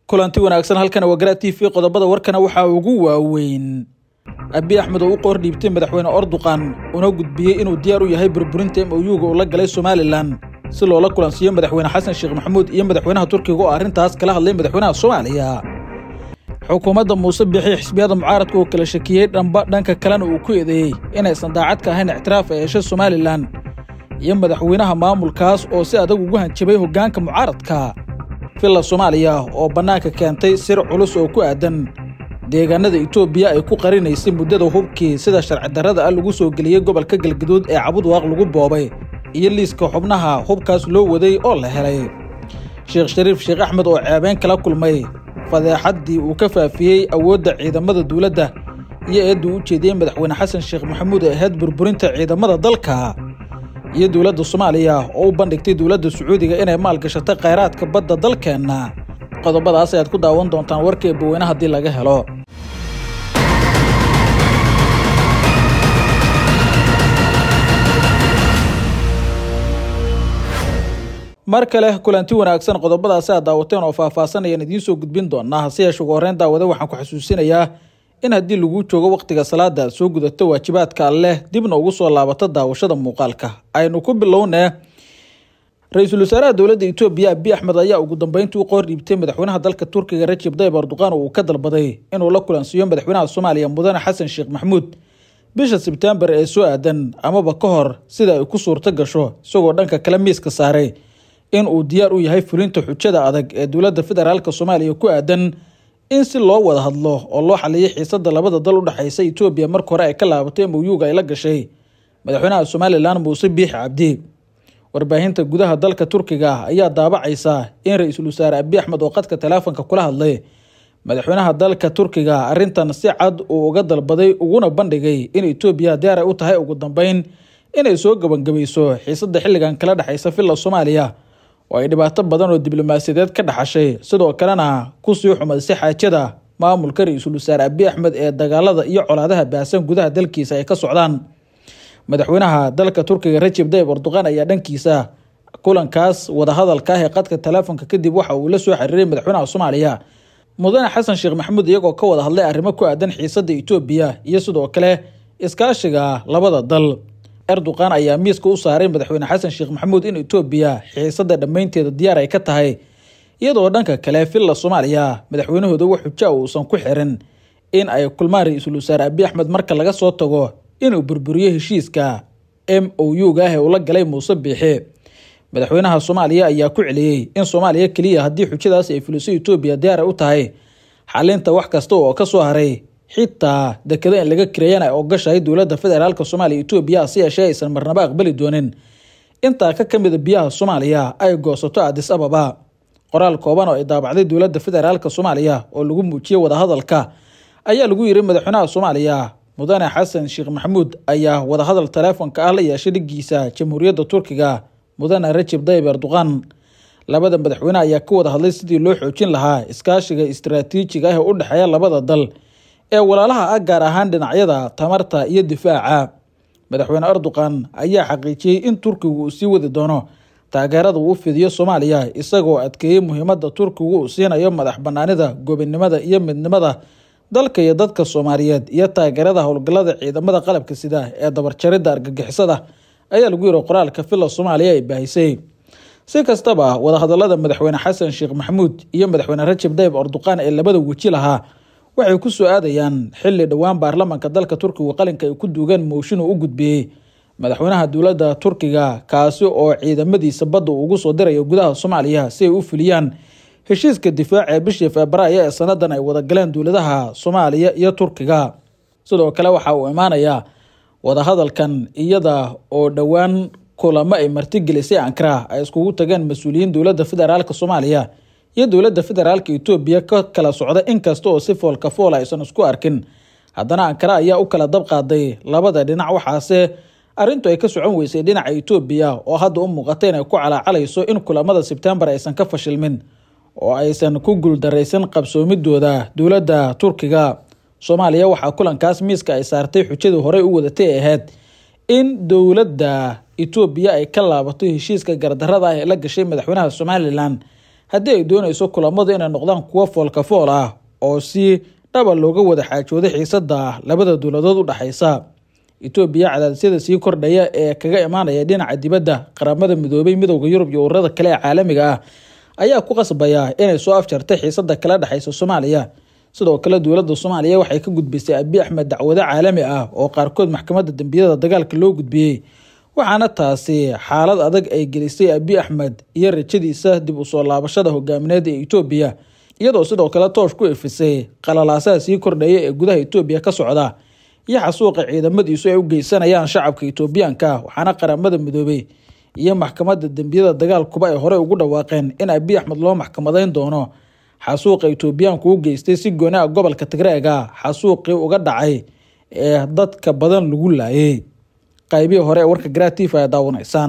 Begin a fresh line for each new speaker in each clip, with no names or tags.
kulanti wanaagsan halkan wagara t v qodobada warkana waxaa ugu waaweyn abi axmed oo u qoor dhiibtay madaxweyne orduqan una gudbiyey inuu diyaar u yahay burburinta m oyuga uu la galay somalilan si loola kulansiiyo madaxweyne xasan sheekh maxamuud iyo madaxweynaha turkiga oo arrintaas kala hadlay madaxweynaha soomaaliya xukuumadda muuse bixi xisbiyada mucaaradka oo kala shakiyey dhamba dhanka kalena uu ku eedeeyey inaysan daacad ka ahayn ictiraaf ay heshay somalilan iyo madaxweynaha maamulkaas oo si adag ugu hanjabay hoggaanka mucaaradka villa soomaaliya oo bannaanka keentay sir culus oo ku aadan deegaanada itoobiya ay ku qarinaysay muddada hubkii sida sharci darrada ah lagu soo geliyey gobolka galgaduud ee cabudwaaq lagu boobay iyo liiska xubnaha hubkaas loo waday oo la helay sheekh shariif sheekh axmed oo ceebeyn kala kulmay fadeexaddii uu ka faafiyey awoodda ciidamada dowladda iyo eedduu u jeediyey madaxweyne xasan sheekh maxamuud ee ahayd burburinta ciidamada dalka iyo dowladda soomaaliya oo u bandhigtay dowladda sacuudiga inay maalgashatay khayraadka badda dalkeenna qodobadaas ayaad ku daawan doontaan warka eebaweyne haddii laga helo mar kale kulanti wanaagsan qodobadaasi aad daawateen oo faahfaasanayaan idiin soo gudbin doonaa hase yeeshe ugu horreyn daawade waxaan ku xasuusinayaa in haddii lagu joogo wakhtiga salaada aad soo gudato waajibaadka alleh dibna ugu soo laabato daawashada muuqaalka aynu ku bilownee ra-iisul wasaaraha dowladda etoobiya abiy axmed ayaa ugu dambeyntii u qoor dhiibtay madaxweynaha dalka turkiga rajib dayib erdoqan oo uu ka dalbaday inuu la kulansiiyo madaxweynaha soomaaliya mudane xasan sheekh maxamuud bisha sebtembar ee soo aadan amaba ka hor sida ay ku suurto gasho isagoo dhanka kale miiska saaray in uu diyaar u yahay fulinta xujada adag ee dowladda federaalk soomaaliya ku aadan in si loo wada hadlo oo loo xaliyay xiisada labada dal udhexaysa etoobiya marka hore ay ka laabatay moyuga ay la gashay madaxweynaha somalilan muuse biixi cabdi warbaahinta gudaha dalka turkiga ayaa daabacaysa in ra-iisul wasaare abiy axmed oo qadka teleefonka kula hadlay madaxweynaha dalka turkiga arrintan si cad uu uga dalbaday uguna bandhigay in etoobiya diyaar ay u tahay ugu dambeyn inay soo gebangabayso xiisada xilligan kala dhexaysa villa soomaaliya oo ay dhibaato badan oo diblomaasiyadeed ka dhaxashay sidoo kalena kusii xumaysay xaajada maamulka ra-iisul wasaare abiy axmed ee dagaalada iyo colaadaha baahsan gudaha dalkiisa ay ka socdaan madaxweynaha dalka turkiga rajib dayib erdoqan ayaa dhankiisa kulankaas wadahadalka ah ee qadka teleefonka kadib waxa uu la soo xiriiray madaxweynaha soomaaliya mudane xasan sheekh maxamuud iyagoo ka wada hadlay arrimo ku aadan xiisada etoobiya iyo sidoo kale iskaashiga labada dal erdoqan ayaa miiska u saaray madaxweyne xasan sheekh maxamuud in etoobiya xiisada dhammaynteeda diyaar ay ka tahay iyadoo dhanka kale villa soomaaliya madaxweynahooda wax xuja uusan ku xirin in ay kulmaan ra-iisul wasaare abiy axmed marka laga soo tago inuu burburiyo heshiiska m o u-ga ah ee uu la galay muuse biixi madaxweynaha soomaaliya ayaa ku celiyey in soomaaliya keliya haddii xujadaas ay fuliso etoobiya diyaar ay u tahay xalinta wax kasta oo ka soo haray xitaa dekeda in laga kareeyana ay ogashahay dowladda federaalk soomaaliya etoobiya hase yeeshee aysan marnaba aqbali doonin intaa ka ka mida biyaha soomaaliya ay goosato adis ababa qoraal kooban oo ay daabacday dowladda federaalk soomaaliya oo lagu muujiyey wadahadalka ayaa lagu yiri madaxweynaha soomaaliya mudane xasan sheekh maxamuud ayaa wadahadal teleefonka ah la yeeshay dhigiisa jamhuuriyadda turkiga mudane rajib dayib erdoqan labada madaxweyne ayaa ka wada hadlay sidii loo xoojin lahaa iskaashiga istaraatiijiga ah ee u dhexeeya labada dal ee walaalaha ah gaar ahaan dhinacyada tamarta iyo difaaca madaxweyne erdoqan ayaa xaqiijiyey in turkigu uu sii wadi doono taageerada uu fidiyo soomaaliya isagoo adkeeyey muhiimadda turkigu uu siinayo madax banaanida gobinimada iyo midnimada dalka iyo dadka soomaaliyeed iyo taageerada howlgallada ciidamada qalabka sida ee dabarjaridda argagixisada ayaa lagu yiri qoraalka villa soomaaliya ay baahisay si kastaba wadahadalada madaxweyne xasan sheekh maxamuud iyo madaxweyne rajab dayib erdoqan ee labada weji lahaa waxay ku soo aadayaan xilli dhowaan baarlamanka dalka turkigu qalinka ay ku duugeen mooshin uu u gudbiyey madaxweynaha dowladda turkiga kaasi oo ciidamadiisa badda uu ugu soo dirayo gudaha soomaaliya si ay u fuliyaan heshiiska difaac ee bishii febraayo ee sanadan ay wadagaleen dowladaha soomaaliya iyo turkiga sidoo kale waxa uu imaanayaa wadahadalkan iyada oo dhowaan kulamo ay martigelisay ankara ay iskugu tageen mas-uuliyiin dowladda federaalk soomaaliya iyo dowladda federaalk etoobiya ka kala socda inkasta oo si foolka foola aysan isku arkin haddana ankara ayaa u kala dab qaaday labada dhinac waxaase arrintu ay ka socon weysay dhinaca etoobiya oo hadda u muuqata inay ku calaacalayso in kulamada sebtembar aysan ka fashilmin oo aysan ku guuldaraysan qabsoomidooda dowladda turkiga soomaaliya waxaa kulankaas miiska ay saartay xujadii horey u wadatay ay ahayd in dowladda etoobiya ay ka laabato heshiiska gardarada ah ee la gashay madaxweynaha somalilan haddii ay doonayso kulamadu inay noqdaan kuwo foolka fool ah oo si dhaba looga wada xaajooday xiisada labada dowladood u dhexaysa etoobiya cadaadisyada sii kordhaya ee kaga imaanaya dhinaca dibadda qaramada midoobay midowda yurub iyo ururada kale ee caalamiga ah ayaa ku qasbaya inay soo afjartay xiisada kala dhexaysa soomaaliya sidoo kale dowladda soomaaliya waxay ka gudbisay abi axmed dacwado caalami ah oo qaarkood maxkamadda dembiyada dagaalka loo gudbiyey waxaana taasi xaalad adag ay gelisay abi axmed iyo rajadiisa dib usoo laabashada hogaamineed ee etoobiya iyadoo sidoo kale toosh ku ifisay qalalaasaha sii kordhaya ee gudaha etoobiya ka socda iyo xasuuqa ciidamadiisu ay u geysanayaan shacabka etoobiyaanka waxaana qaramada midoobey iyo maxkamadda dembiyada dagaalkuba ay horey ugu dhawaaqeen in abi axmed loo maxkamadeyn doono xasuuqa etoobiyaanku u geystay si gooni ah gobolka tigreega xasuuqii uga dhacay ee dadka badan lagu laayay qaybihii hore ee warka gratifa ay daawanaysaan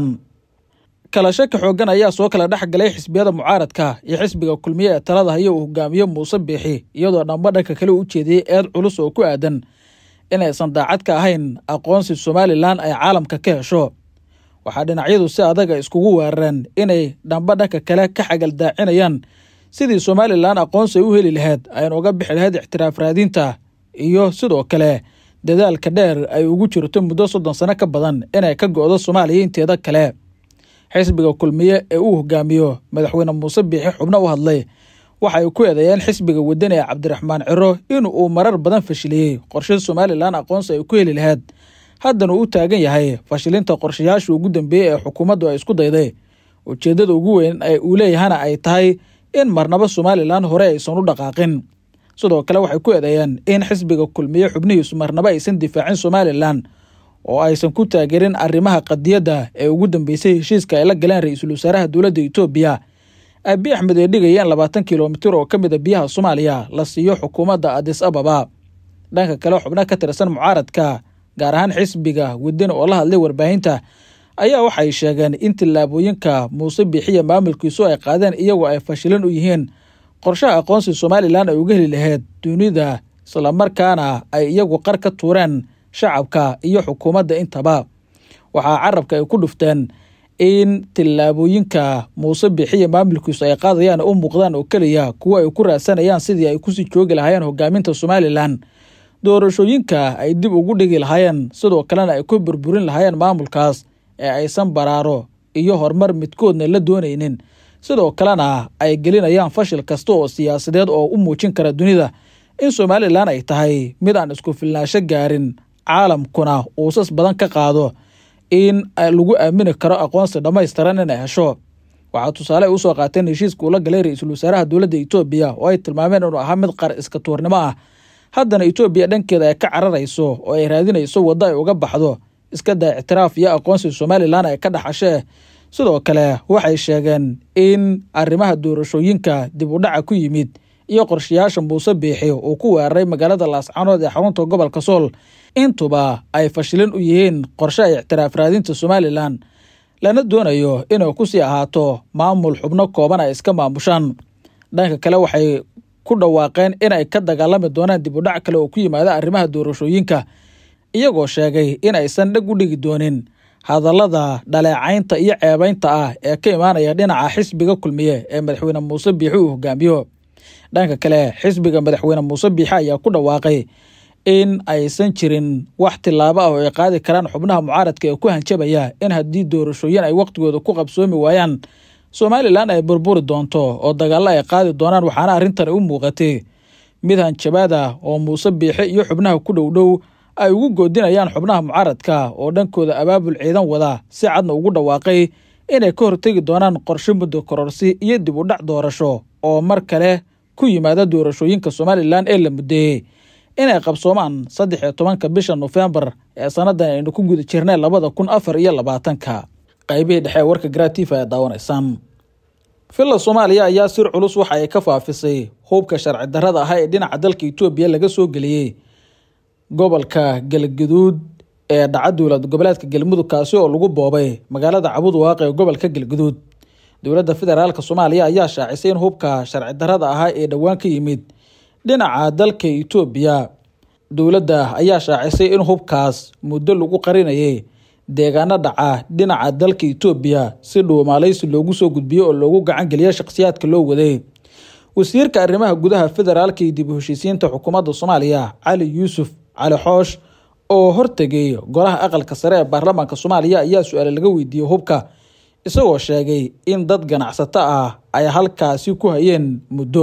kala shaki xoogan ayaa soo kala dhex galay xisbiyada mucaaradka iyo xisbiga kulmiye ee talada haya uu hogaamiye muuse biixi iyadoo dhanba dhanka kale u ujeediyey eed culus oo ku aadan inaysan daacad ka ahayn aqoonsi somalilan ay caalamka ka hesho waxaa dhinacyadu si adaga iskugu weerareen inay dhanba dhanka kale ka xagal daacinayaan sidii somalilan aqoonsi ay u heli lahayd ayna uga bixi lahayd ixtiraaf raadinta iyo sidoo kale dadaalka dheer ay ugu jirto muddo soddon sano ka badan inay ka go-do soomaaliya inteeda kale xisbiga kulmiye ee uu hogaamiyo madaxweyne muuse biixi xubno u hadlay waxa ay ku eedeeyeen xisbiga wadani ee cabdiraxmaan ciro in uu marar badan fashiliyey qorshe somalilan aqoonsi ay ku heli lahayd haddana uu u taagan yahay fashilinta qorshayaashii ugu dambeeyey ee xukuumaddu ay isku dayday ujeeddada ugu weyn ee uu leeyahana ay tahay in marnaba somalilan hore aysan u dhaqaaqin sidoo kale waxay ku eedeeyeen in xisbiga kulmiye xubnihiisu marnaba aysan difaacin somalilan oo aysan ku taageerin arrimaha qadiyadda ee ugu dambeysay heshiiska ay la galeen ra-iisul wasaaraha dowladda etoobiya abi axmed ee dhigaya in labaatan kilomitir oo ka mid a biyaha soomaaliya la siiyo xukuumadda adis ababa dhanka kale xubno ka tirsan mucaaradka gaar ahaan xisbiga wadani oo la hadlay warbaahinta ayaa waxay sheegeen in tillaabooyinka muuse biixiya maamulkiisu ay qaadeen iyagoo ay fashilin u yihiin qorshaha aqoonsi somalilan ay uga heli lahayd dunida islamarkaana ay iyagu qar ka tuureen shacabka iyo xukuumadda intaba waxaa carabka ay ku dhufteen in tillaabooyinka muuse biixiya maamulkiisu ay qaadayaan u muuqdaan oo keliya kuwo ay ku raadsanayaan sidii ay kusii joogi lahaayeen hogaaminta somalilan doorashooyinka ay dib ugu dhigi lahaayeen sidoo kalena ay ku burburin lahaayeen maamulkaas ee aysan baraaro iyo horumar midkoodna la doonaynin sidoo kalena ay gelinayaan fashil kasta oo siyaasadeed oo u muujin kara dunida in somalilan ay tahay mid aan isku filnaansho gaarin caalamkuna uusas badan ka qaado in lagu aamini karo aqoonsi dhammaystiran inay hesho waxaa tusaale ay usoo qaateen heshiiska uu la galay ra-iisul wasaaraha dowladda etoobiya oo ay tilmaameen inuu ahaa mid qar iska tuurnimo ah haddana etoobiya dhankeeda ay ka cararayso oo ay raadinayso waddo ay uga baxdo iska daa ictiraaf iyo aqoonsi somalilan ay ka dhaxashee sidoo kale waxay sheegeen in arrimaha doorashooyinka dib u dhaca ku yimid iyo qorshayaasha muuse biixi uu ku weeraray magaalada laascanood ee xarunta gobolka sool intuba ay fashilin u yihiin qorshe ay ictiraaf raadinta somalilan lana doonayo inay kusii ahaato maamul xubno kooban ay iska maamushaan dhanka kale waxay ku dhawaaqeen inay ka dagaalami doonaan dib u dhac kale oo ku yimaada arrimaha doorashooyinka iyagoo sheegay in aysan dheg u dhigi doonin hadallada dhaleecaynta iyo ceebaynta ah ee ka imaanaya dhinaca xisbiga kulmiye ee madaxweyne muuse biixi uu hogaamiyo dhanka kale xisbiga madaxweyne muuse biixi ayaa ku dhawaaqay in aysan jirin wax tillaabo ah oo ay qaadi karaan xubnaha mucaaradka ee ku hanjabaya in haddii doorashooyin ay wakhtigooda ku qabsoomi waayaan somalilan ay burburi doonto oo dagaallo ay qaadi doonaan waxaana arrintani u muuqatay mid hanjabaad ah oo muuse biixi iyo xubnaha ku dhowdhow ay ugu goodinayaan xubnaha mucaaradka oo dhankooda abaabul ciidan wada si cadna ugu dhawaaqay inay ka hortegi doonaan qorshe muddo kororsi iyo dib u dhac doorasho oo mar kale ku yimaada doorashooyinka somalilan ee la muddeeyey inay qabsoomaan saddex iyo tobanka bisha nofembar ee sannadan aynu ku guda jirnay labada kun afar iyo labaatanka qaybihii dhexe ee warka gratifa ee daawanaysaan villa soomaaliya ayaa sir culus waxa ay ka faafisay hubka sharci darrada ah ee dhinaca dalka etoobiya laga soo geliyey gobolka galgaduud ee dhaca dowlad goboleedka galmudug kaasi oo lagu boobay magaalada cabudwaaq ee gobolka galgaduud dowladda federaalk soomaaliya ayaa shaacisay in hubka sharci darrada ahaa ee dhowaan ka yimid dhinaca dalka etoobiya dowladda ayaa shaacisay in hubkaas muddo lagu qarinayay deegaano dhaca dhinaca dalka etoobiya si dhuumaaleysi loogu soo gudbiyo oo loogu gacan geliyo shakhsiyaadka loo waday wasiirka arrimaha gudaha federaalka iyo dib u heshiisiinta xukuumadda soomaaliya cali yuusuf cali xoosh oo hortegay golaha aqalka sare ee baarlamaanka soomaaliya ayaa su-aale laga weydiiyey hubka isagoo sheegay in dad ganacsato ah ay halkaasi ku hayeen muddo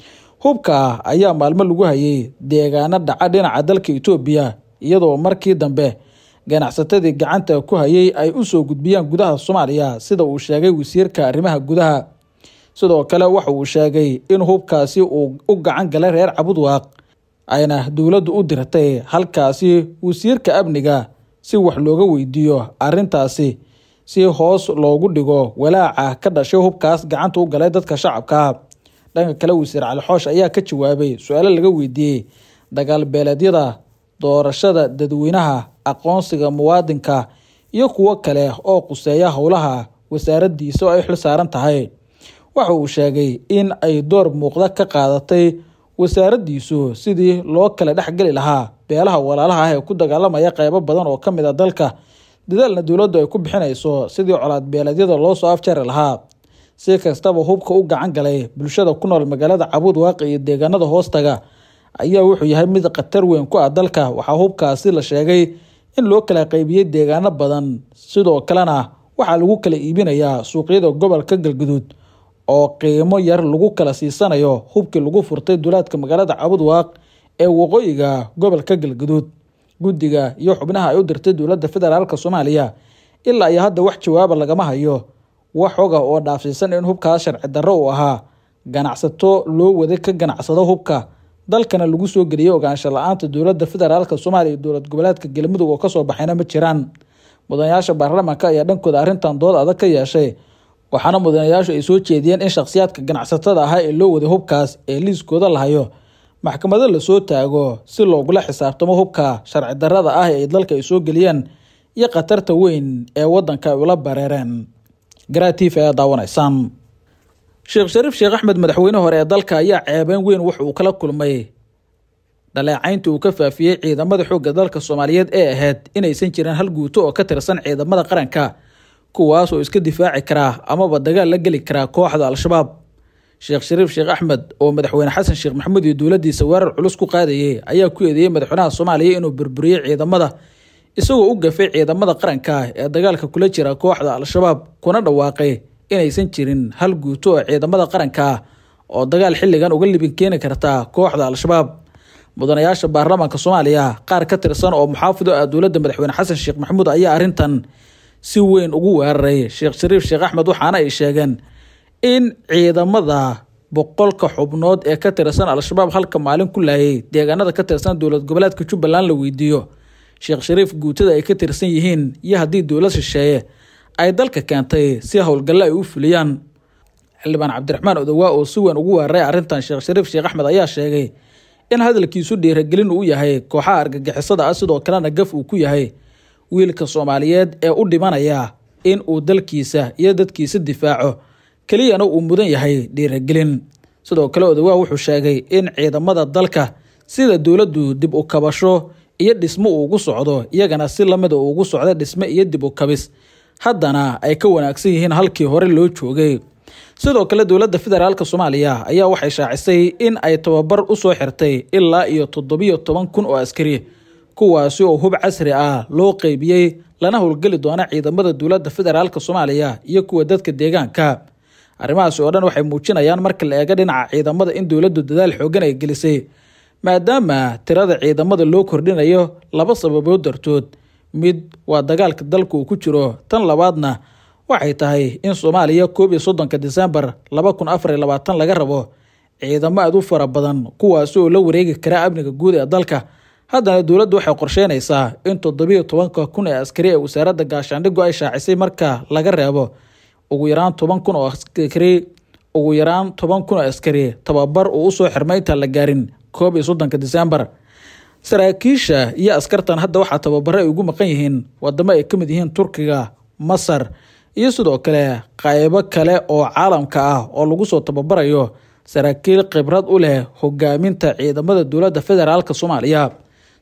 hubka ayaa maalmo lagu hayay deegaano dhaca dhinaca dalka etoobiya iyadoo markii dambe ganacsatadii gacanta ku hayay ay usoo gudbiyaan gudaha soomaaliya sida uu sheegay wasiirka arrimaha gudaha sidoo kale waxa uu sheegay in hubkaasi uu u gacan galay reer cabudwaaq ayna dowladdu u dirtay halkaasi wasiirka amniga si wax looga weydiiyo arrintaasi si hoos loogu dhigo walaaca ka dhashay hubkaas gacanta u galay dadka shacabka dhanka kale wasiir cali xoosh ayaa ka jawaabay su-aalo laga weydiiyey dagaal beeleedyada doorashada dadweynaha aqoonsiga muwaadinka iyo kuwo kale oo quseeya howlaha wasaaraddiisa oo ay xil saaran tahay waxa uu sheegay in ay door muuqda ka qaadatay wasaaraddiisu sidii loo kala dhexgeli lahaa beelaha walaalaha ah ee ku dagaalamaya qeybo badan oo ka mid a dalka dadaalna dowladdu ay ku bixinayso sidii colaad beeleedyada loo soo afjari lahaa si kastaba hubka u gacan galay bulshada ku nool magaalada cabuud waaqi iyo deegaanada hoostaga ayaa wuxuu yahay mid khatar weyn ku ah dalka waxaa hubkaasi la sheegay in loo kala qaybiyey deegaano badan sidoo kalena waxaa lagu kala iibinayaa suuqyada gobolka galguduud oo qiimo yar lagu kala siisanayo hubkii lagu furtay duulaadka magaalada cabud waaq ee waqooyiga gobolka galguduud guddiga iyo xubnaha ay u dirtay dowladda federaalka soomaaliya ilaa iyo hadda wax jawaaba lagama hayo wax xoga oo dhaafsiisan in hubkaas sharci darro uu ahaa ganacsato loo waday ka ganacsado hubka dalkana lagu soo geliyey ogaansho la-aanta dowladda federaalka soomaaliya iyo dowlad goboleedka galmudug oo kasoo baxayna ma jiraan mudanayaasha baarlamaanka ayaa dhankooda arrintan dood adag ka yeeshay waxaana mudanayaashu ay soo jeediyeen in shakhsiyaadka ganacsatada ahaa ee loo waday hubkaas ee liiskooda la hayo maxkamado lasoo taago si loogula xisaabtamo hubka sharci darrada ah ee dalka ay soo geliyeen iyo khatarta weyn ee wadanka ay ula bareereen garaatiif ayaa daawanaysaan sheekh shariif sheekh axmed madaxweyne hore ee dalka ayaa ceebeen weyn wax uu kala kulmay dhaleecayntii uu ka faafiyey ciidamada xoogga dalka soomaaliyeed ee ahayd inaysan jirin hal guuto oo ka tirsan ciidamada qaranka kuwaas oo iska difaaci karaa amaba dagaal la geli karaa kooxda al-shabaab sheekh shariif sheekh axmed oo madaxweyne xasan sheekh maxamuud iyo dowladdiisa weerar culus ku qaadayay ayaa ku eedeeyey madaxweynaha soomaaliya inuu burburiyey ciidamada isagoo u gafay ciidamada qaranka ee dagaalka kula jira kooxda al-shabaab kuna dhawaaqay inaysan jirin hal guuto oo ciidamada qaranka ah oo dagaal xilligan uga libin keeni karta kooxda al-shabaab mudanayaasha baarlamaanka soomaaliya qaar ka tirsan oo muxaafido ah dowladda madaxweyne xasan sheekh maxamuud ayaa arrintan si weyn ugu weeraray sheekh shariif sheekh axmed waxaana ay sheegeen in ciidamada boqolka xubnood ee ka tirsan al-shabaab halka maalin ku laayay deegaanada ka tirsan dowlad goboleedka jubbaland la weydiiyo sheekh shariif guutada ay ka tirsan yihiin iyo haddii dowlad shisheeye ay dalka keentay si howlgalle ay u fuliyaan xildhibaan cabdiraxmaan odowaa oo si weyn ugu weeraray arrintan sheekh shariif sheekh axmed ayaa sheegay in hadalkiisu dhiiragelin uu yahay kooxaha argagixisada ah sidoo kalena gaf uu ku yahay wiilka soomaaliyeed ee u dhimanaya in uu dalkiisa iyo dadkiisa difaaco keliyana uu mudan yahay dhiiragelin sidoo kale odowaa wuxuu sheegay in ciidamada dalka sida dowladdu dib u kabasho iyo dhismo uu ugu socdo iyagana si lamida uu ugu socda dhisme iyo dib u kabis haddana ay ka wanaagsan yihiin halkii hore loo joogay sidoo kale dowladda federaalka soomaaliya ayaa waxay shaacisay in ay tababar u soo xirtay ilaa iyo toddobiyo toban kun oo askari kuwaasi oo hub casri ah loo qeybiyey lana howlgeli doona ciidamada dowladda federaalka soomaaliya iyo kuwa dadka deegaanka arrimahaasi oo dhan waxay muujinayaan marka la eego dhinaca ciidamada in dowladdu dadaal xoogan ay gelisay maadaama tirada ciidamada loo kordhinayo laba sababood dartood mid waa dagaalka dalka uu ku jiro tan labaadna waxay tahay in soomaaliya koob iyo soddonka disembar laba kun afar iyo labaatan laga rabo ciidamo aad u fara badan kuwaasi oo la wareegi kara amniga guud ee dalka haddana dowladdu waxay qorsheynaysaa in toddobiyo tobanka kun ee askari ee wasaaradda gaashaandhigu ay shaacisay marka laga reebo ugu yaraan toban kun oo askari ugu yaraan toban kun oo askari tababar uu usoo xirmay intaan la gaarin koob iyo soddonka disembar saraakiisha iyo askartan hadda waxaa tababaro ay ugu maqan yihiin wadamo ay ka mid yihiin turkiga masar iyo sidoo kale qaybo kale oo caalamka ah oo lagu soo tababarayo saraakiil khibrad u leh hogaaminta ciidamada dowladda federaalk soomaaliya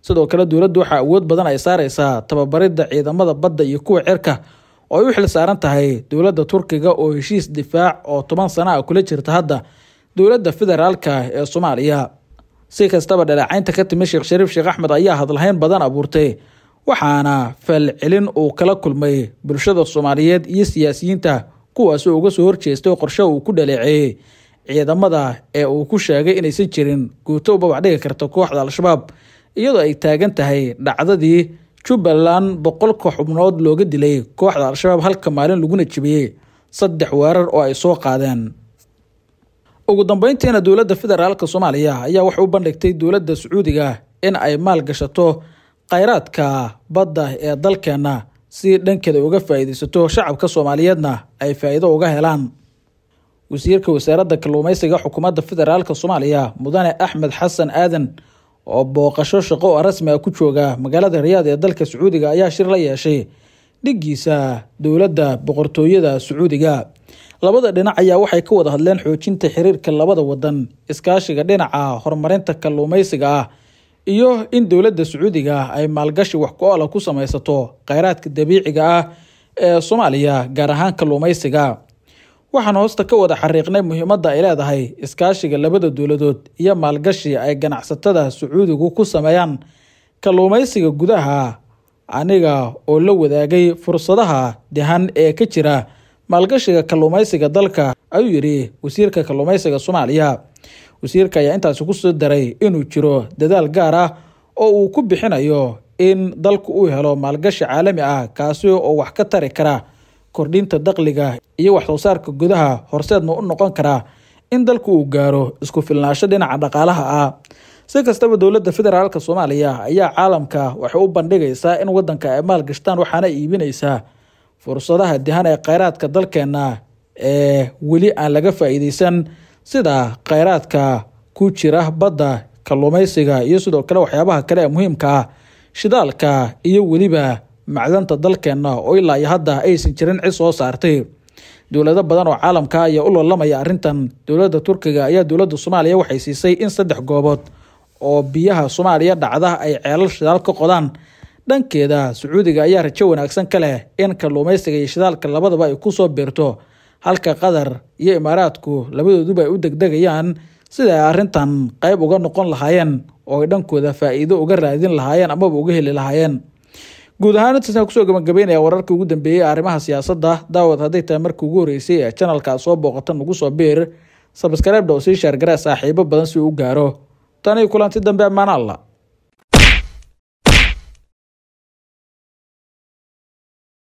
sidoo kale dowladdu waxaa awood badan ay saareysaa tababaridda ciidamada badda iyo kuwa cirka oo ay u xil saaran tahay dowladda turkiga oo heshiis difaac oo toban sano ah kula jirta hadda dowladda federaalka ee soomaaliya si kastaba dhaleecaynta ka timi sheekh shariif sheekh axmed ayaa hadlahayn badan abuurtay waxaana falcelin uu kala kulmay bulshada soomaaliyeed iyo siyaasiyiinta kuwaasoo uga soo horjeestay qorshe uu ku dhaleeceeyey ciidamada ee uu ku sheegay inaysan jirin guuto u babac dhigi karta kooxda al-shabaab iyadoo ay taagan tahay dhacdadii jubbaland boqolka xubnood looga dilay kooxda al-shabaab halka maalin laguna jebiyey saddex weerar oo ay soo qaadeen ugu dambeyntiina dowladda federaalka soomaaliya ayaa waxay u bandhigtay dowladda sacuudiga in ay maal gashato khayraadka badda ee dalkeenna si dhankeeda uga faa'iidaysato shacabka soomaaliyeedna ay faa'iido uga helaan wasiirka wasaaradda kalluumeysiga xukuumadda federaalka soomaaliya mudane axmed xasan aadan oo booqasho shaqo oo rasmi ah ku jooga magaalada riyaad ee dalka sacuudiga ayaa shir la yeeshay dhiggiisa dowladda boqortooyada sacuudiga labada dhinac ayaa waxay ka wada hadleen xoojinta xiriirka labada wadan iskaashiga dhinaca horumarinta kalluumeysiga ah iyo in dowladda sacuudiga ay maalgashi wax ku oola ku sameysato kheyraadka dabiiciga ah ee soomaaliya gaar ahaan kalluumeysiga waxaan hoosta ka wada xariiqnay muhiimadda ay leedahay iskaashiga labada dowladood iyo maalgashi ay ganacsatada sacuudigu ku sameeyaan kalluumeysiga gudaha aniga oo la wadaagay fursadaha dahan ee ka jira maalgashiga kalluumeysiga dalka ayuu yidhi wasiirka kalluumeysiga soomaaliya wasiirka ayaa intaasi ku soo daray inuu jiro dadaal gaar ah oo uu ku bixinayo in dalku uu helo maalgashi caalami ah kaasi oo wax ka tari kara kordhinta dakhliga iyo wax soo saarka gudaha horseedna u noqon karaa in dalku uu gaaro isku filnaansho dhinaca dhaqaalaha ah si kastaba dowladda federaalk soomaaliya ayaa caalamka waxay u bandhigaysaa in wadanka ay maalgashtaan waxaana iibinaysaa fursadaha dihan ee kheyraadka dalkeena ee weli aan laga faa'iideysan sida kheyraadka ku jira badda kalluumeysiga iyo sidoo kale waxyaabaha kale ee muhiimka ah shidaalka iyo weliba macdanta dalkeena oo ilaa iyo hadda aysan jirin cid soo saartay dowlado badan oo caalamka ayaa u loolamaya arrintan dowladda turkiga ayaa dowladda soomaaliya waxay siisay in saddex goobood oo biyaha soomaaliya dhacda ay ceelal shidaal ka qodaan dhankeeda sacuudiga ayaa rajo wanaagsan ka leh in kalluumeysiga iyo shidaalka labadaba ay kusoo biirto halka qatar iyo imaaraadku labadooduba ay u degdegayaan sida ay arrintan qeyb uga noqon lahaayeen oo ay dhankooda faa'iido uga raadin lahaayeen amaba uga heli lahaayeen guud ahaan intaasaan kusoo gabagabeynaya wararkii ugu dambeeyey arrimaha siyaasadda daawad hadday tahay markii ugu horreysay ee janalka soo booqata nagu soo biir sabskreibdha oo sii shaargara saaxiibo badan si uu u gaaro tanii kulanti dambe ammaan alla